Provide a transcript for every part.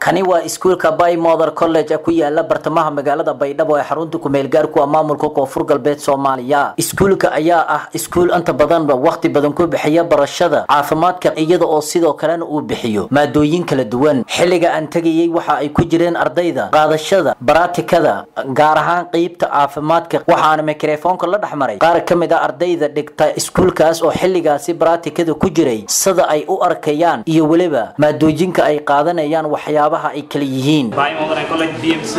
kani waa iskuulka bay mother college ku yaala bartamaha magaalada baydhabo ee xarunta kumeel gaarku ah maamulka koonfur galbeed soomaaliya iskuulka ayaa ah iskuul inta badanba waqti badan ku bixiya barashada caafimaadka iyada oo sidoo kalena uu bixiyo maadooyin kala duwan xilliga aan tegayay waxa ay ku jireen ardayda qaadashada baraatikada gaar ahaan qeybta caafimaadka waxaana mikrofoonka la dhexmaray qaar ka mid a ardayda dhigta iskuulkaas oo xilligaasi baraatikada ku jiray sida ay u arkayaan iyo weliba maadooyinka ay qaadanayaan waxyaabaha ay kala yihiin Modern College BMC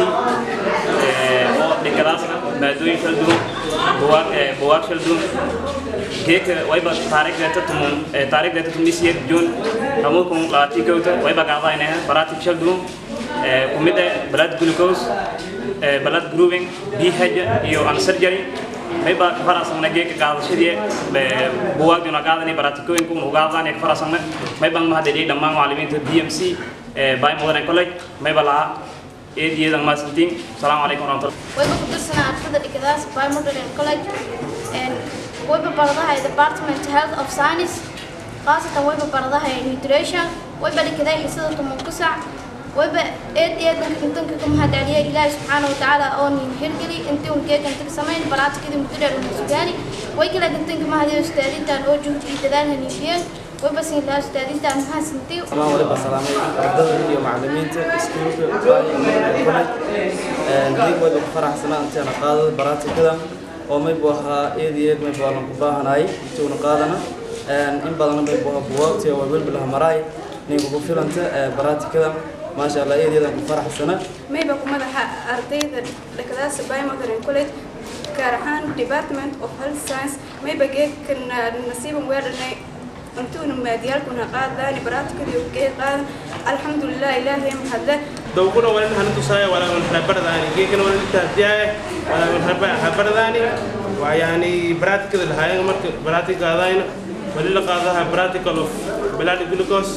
oo dhigadaasna maadooyin kala duwan buugaag buugaag kala duwan geeka wayba taariikhdeeta tumun taariikhdeeta tumisiyad jun amukum laati kowta wayba qaadayna baraatik kala duwan kumida blood glucose blood grouping BH iyo an surgery mayba farasana geeka qaadashadii buugaagduna qaadani baraatikooyinka uu qaadani farasana mayba mahadeliye dhammaan macallimiinta BMC by Modern College mayba laha eediyadan maasantiin asalaamu calaykum waraxmatullahi wayba ku tirsanaa ardada dhigadaas by Modern College wayba baradahay department health of science khaasatan wayba baradahay nutrition wayba dhigaday xisada tuman ku sac wayba eed eed intanka ka mahadceliya ilaahi subxaana watacaala oo nin hirgeli intii un geekan tag samayn baraatikadii muddo dheer una sugaani way kala intanka mahadiyo ustaadintan oo juhdi iyo dadaal haniifiyeen wayba siin lahaa ustaadintan mahadsantii dhammaan waliba salaamay ardada iyo macallimiinta iskuulka college dig wayba ku faraxsanaa intaana qaadada baraatikada oo maybu ahaa eed iyo eed maybu alan ku baahanahay intuuna qaadana in badana maybu ahaa buwaagti oo welba laha maraay ninka ku filanta baraatikada maasha allah eed eedaan ku faraxsana mayba ku madaxa ardayda dhakadaas by modern college gaar ahaan department of health science mayba geedkan nasiiban weedhanay intuuna maadiyaalkuna qaadani baraatikadii geed qaadan alxamdulilah ilaahay mahadle dawkuna walin hantusaya wala wan rabardani geekana walin tahdiyaya wala wan rabardani waa yani baraatikada lahaayeen marka baraatika qaadayna wali la qaadaha practical of blood glucose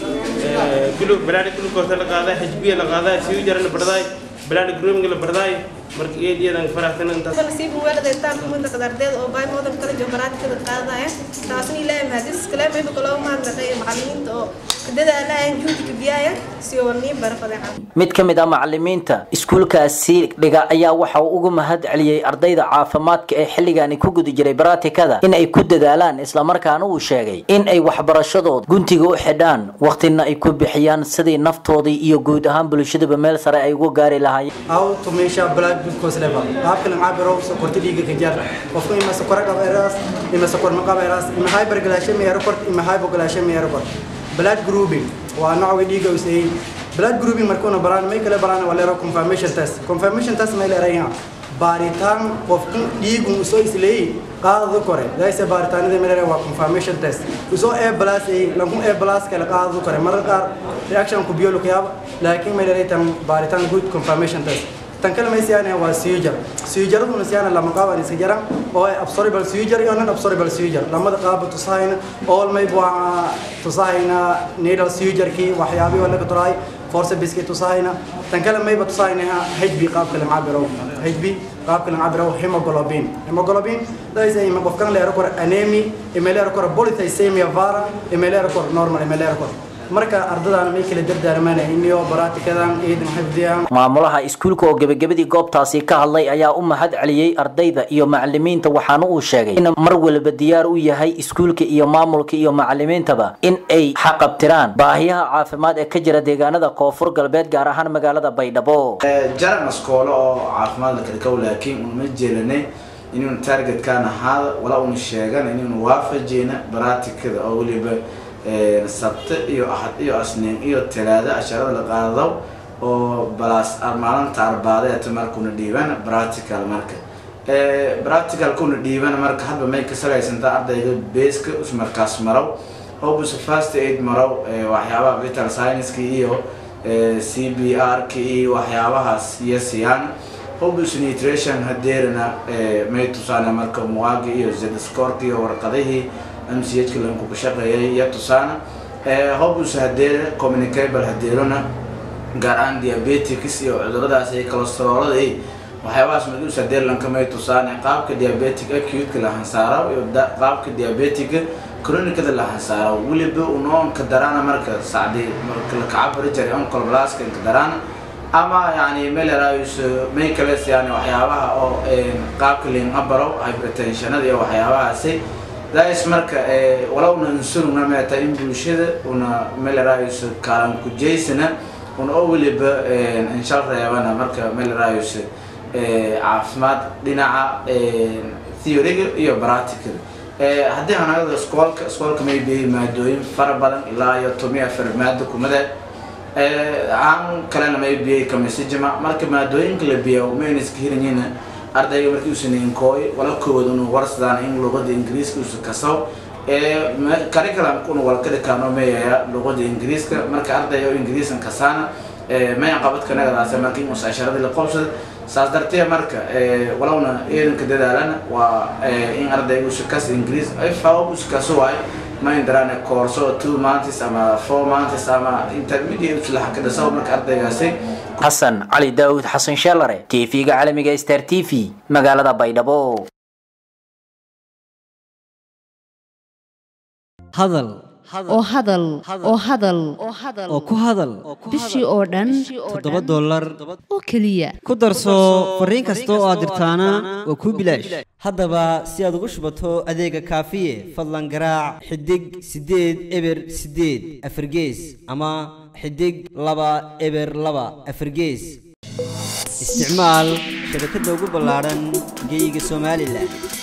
blood glucose la qaadaa hb la qaadaa siu jara la bardaay blood grooming la bardaay marka eediyadan faraxsan intaas nasiib weelada intaan ku mid ardayda oo bay modan kala jooga baraatikada qaadaya taasna ilaahay mahadis kale mayba kaloo mahadnaqay macallimiinta oo dadaalayaan juhdiga biyaya si oo niin barafadeen mid ka mid ah macallimiinta iskuulkaasi dhiga ayaa waxa uu ugu mahad celiyey ardayda caafimaadka ee xilligaani ku guda jiray baraatikada in ay ku dadaalaan islamarkaana uu sheegay in ay waxbarashadooda guntiga u xidhaan waqtina ay ku bixiyaan sidii naftoodii iyo guud ahaan bulshadaba meel sare ay ugu gaari lahaayeen how to measure blood glucose level qaabka la cabiro sokorta dhiigga ka jar qofku ima sokor qaba eraas ima sokor ma qaba eraas ima hyperglycemia record ima hypoglycemia record blood grouping waa nooca dhiigga uu sameeyay blood grouping markuu baraan may kala baraan waa leero confirmation test confirmation test may leeyahay baaritaan qofku dhiigu soo isleeyay qaadada kore dayse baaritaanada may leeyahay waa confirmation test usoo a plus ay lagu a plus kala qaadada kore mararka qaar reaction ku biyo luqyaab laakiin may leeyahay tan baaritaan good confirmation test tan kale may siyaana waa seizure seizure-duna siyaana lama qaaban iska jara oo ay absorbable seizure iyo non absorbable seizure lamada qaaba tusahayna all may waa tusahayna needle seizure-kii waxyaabihi oo laga turaay force biski tusahayna tan kale mayba tusahayna HB qaabka la cabiro HB qaabka la cabiro hemoglobin hemoglobin days ay qofkan leero kor anemia imeelero kor polycythemia vera imeelero kor normal imeelero kor marka ardadaan may kala dardaarmaan inyo baraatikadan ciidan xifdiyaan maamulaha iskuulka oo gebagabadii goobtaasi ka hadlay ayaa u mahad celiyey ardayda iyo macallimiinta waxaana uu sheegay in mar walba diyaar u yahay iskuulka iyo maamulka iyo macallimiintaba in ay xaqabtiraan baahiyaha caafimaad ee ka jira deegaanada koonfur galbeed gaar ahaan magaalada baydhabo jaran askoolo oo caafimaad la kala kow laakiin unama jeelanay inuun targetkan ahaada walaa una sheegan inuun waafajeyna baraatikada oo weliba sabte iyo axad iyo asniin iyo talaado asharada la qaado oo balaas maalinta arbaadeeta markuna dhiiban practical marka practicalkuna dhiiban marka hadba may ka salaysanta ardayga beeska markaas marow hobus first aid marow waxyaabaha vital science-ka iyo c b r-ka iyo waxyaabahaas iyo siyaan hobus nutrition hadeerana may tusaane marka muwaagi iyo zscorka iyo warqadihii mchka lanku ka shaqeeyay iyo tusaana hobus hadeere communicable hadeerona gaar ahaan diabetics iyo cuduradaas iyo cholesteroolada iyo waxyaabahaas madus hadeer lanka may tusaane qaabka diabetic acute-ka la hansaaro iyo qaabka diabetic kronikada la hasaaro weliba unoon ka darana marka sacdi marka la kacabari jiray onkol blaska ka darana ama yani melerayus may kales yani waxyaabaha oo qaabka liin abaro hypertensionada iyo waxyaabahaasi daais marka walowna insurugna meeta in bulshada una melerayus kaalan kujaysana una oo weliba inshal reebana marka melerayus caafimaad dhinaca theoryga iyo practical haddii anagada iskoolka iskoolka may biyay maadooyin fara badan ilaa iyo tomi afar maado kumade aan kalena may biyay kamisijima marka maadooyinka la biya mayna iska hiranyina ardayga markii uusan inkooy wala koowad unu warsadaan in luqada ingiriiska uusa kasaw curriculumka unu wala ka dhikaano mayaya luqada ingiriiska marka arday oo ingiriisan kasaana may qabadka nagadaas marka in uusa asharadii la qobsada saas dartee marka walowna ciidanka dadaalana waa in ardayga uusa kas ingiriis faawab uusa kaso waayo ma indarane koorso two months ama four months ama intermediate uslaha ka dhasaw marka ardaygaasi xasan cali daawud xasan sheelare tv-ga caalamiga star t v magaalada baydhabo hadal oo hadal oo hadal oo ku hadal bishii oo dhan toddoba dollar oo keliya ku darso fariin kasta oo aad dirtaana waa kuu bilaash haddaba si aad ugu shubato adeega kaafiye fadlan garaac xidig siddeed eber siddeed afargees ama xidig laba eber laba afargees isticmaal shabakadda ugu ballaadhan geeyiga somalilan